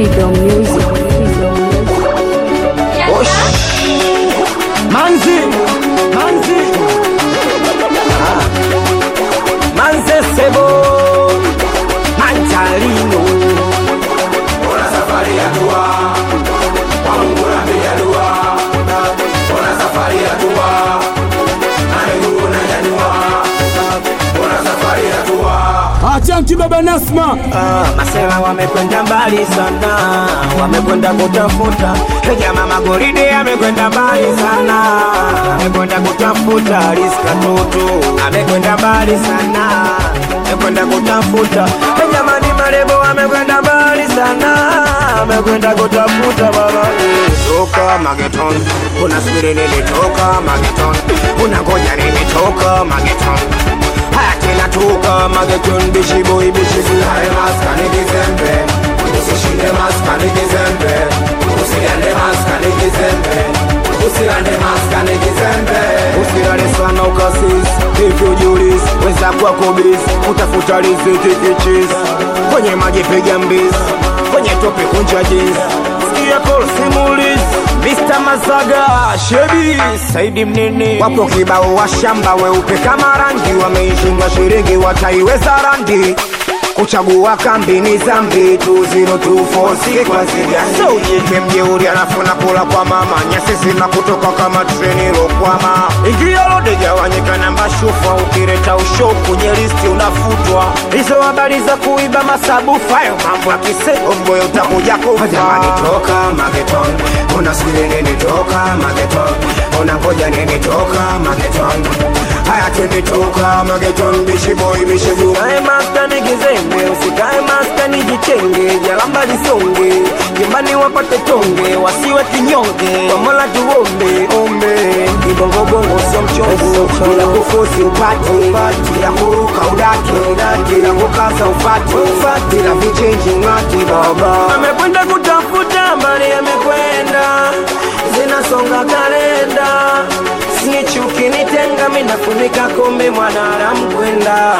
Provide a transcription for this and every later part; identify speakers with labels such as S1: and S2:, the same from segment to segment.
S1: Freedom Music. Freedom Music.
S2: Osh. Manzi, Manzi, Ah. Manze Sebo, Manjalino.
S3: Ona safari ya dua kwa Mungu napiga dua. Ona safari ya dua na miguu nanyanyua. Ona safari ya dua
S4: Achanki baba Nasma
S2: Ah, masela wamekwenda mbali sana, wamekwenda kutafuta jamaa magoride, amekwenda mbali sana, amekwenda kutafuta riska toto, amekwenda mbali sana, amekwenda kutafuta jamani, marebo amekwenda mbali sana, amekwenda kutafuta baba toka mageton, kuna subiri nilitoka mageton, kuna ngoja nilitoka mageton haya tena toka mageton, bishi boy bishi boy
S3: Usikae maskani kizembe, usishinde maskani kizembe, usigande maskani kizembe, usigande maskani kizembe.
S2: Usilale sana ukasis hivyo julis weza kwako bis utafuta riziki kichis kwenye maji piga mbis kwenye tope kunja jis sikia call simulis Mr. Mazaga Shebi Saidi Mnini wapo kibao wa shamba weupe kama rangi wameishindwa shiringi wataiweza randi kuchagua kambi ni zambi tu zero tu four si kwa ziliani so ujike mjeuri alafu nakula kwa mama nyasi zina kutoka kama treni lokwama ingia lode gawanyika namba shufa ukireta ushoku nye listi unafutwa hizo habari za kuiba masabu fayo mambo ya kiseomboyo utakuja kufa jamani toka mageton unasubiri nini toka mageton unangoja nini toka mageton haya twende toka mageton bishiboy bishibu Kae maskani kizembe usikae maskani jichenge jalamba lisonge nyumbani wapate tonge wasiwe kinyonge kwa mola tuombe ombe kibongobongo sio mchongo bila kufosi upate bila kuruka udake bila kukaza ufate bila vichenji ngati baba amekwenda kutafuta mbali amekwenda zinasonga kalenda sinichuki nitenga minafunika kombe mwanadamu kwenda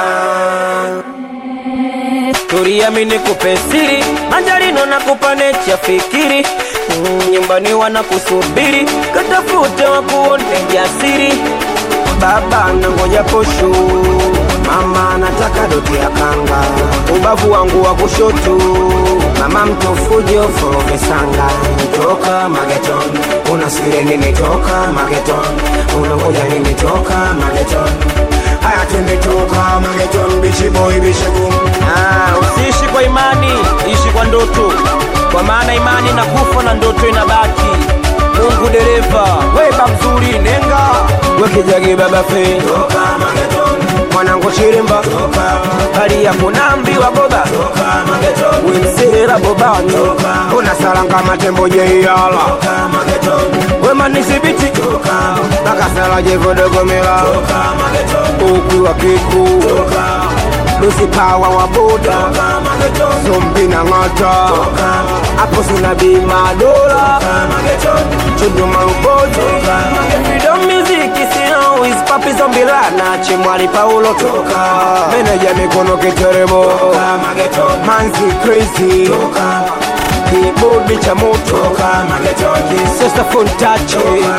S2: turiamini kupe siri manjarino na kupanecha fikiri Mm, nyumbani wanakusubiri katafute wakuone jasiri baba nangoja posho mama nataka doti ya kanga ubavu wangu wa kushoto mama mtofujo forovesanga toka mageton unasubiri nini toka mageton unangoja nini toka mageton haya twende toka mageton bishiboy bishigum ah, usiishi kwa imani ishi kwa ndoto kwa maana imani na kufa na ndoto inabaki mungu dereva weba mzuri nenga wekijagi baba fe
S3: Toka mageton,
S2: mwanangu chirimba
S3: toka,
S2: hali ya kunambiwa boba
S3: toka mageton,
S2: wemsera bobani unasalanga matembo jeiyala
S3: toka mageton,
S2: wemanisibiti
S3: toka,
S2: nakasala jevodogomela
S3: toka mageton,
S2: ukwiwa kiku
S3: toka,
S2: lusipawa wa boda
S3: toka mageton,
S2: zombi na ng'ata
S3: toka,
S2: apo sina bima dola
S3: toka mageton,
S2: chuduma uboji Freedom music sino is papi zombilana chimwali paulo toka meneja mikono kiteremo
S3: toka mageton,
S2: manzi crazy
S3: toka,
S2: kibodi cha moto
S3: toka mageton,
S2: sesa fontache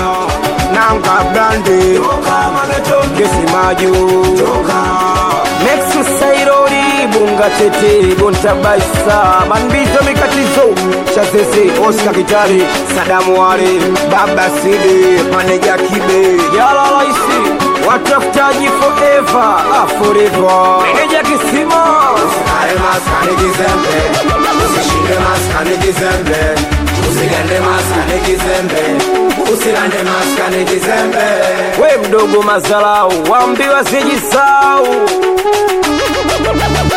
S2: nanga blandi
S3: toka mageton,
S2: kesi maju
S3: toka,
S2: Nexus Sairori Bunga Tete Bontabaisa Manbizo Mikatizo Chasese Oscar Kitari Sadamu Wale Baba Sidi Maneja Kibe Yala Laisi Watafutaji forever ah, forever Meneja Kisima
S3: Usikae maskani kizembe, usishinde maskani kizembe, usigande maskani kizembe, usilande maskani kizembe.
S2: We mdogo mazalau Wambiwa sijisau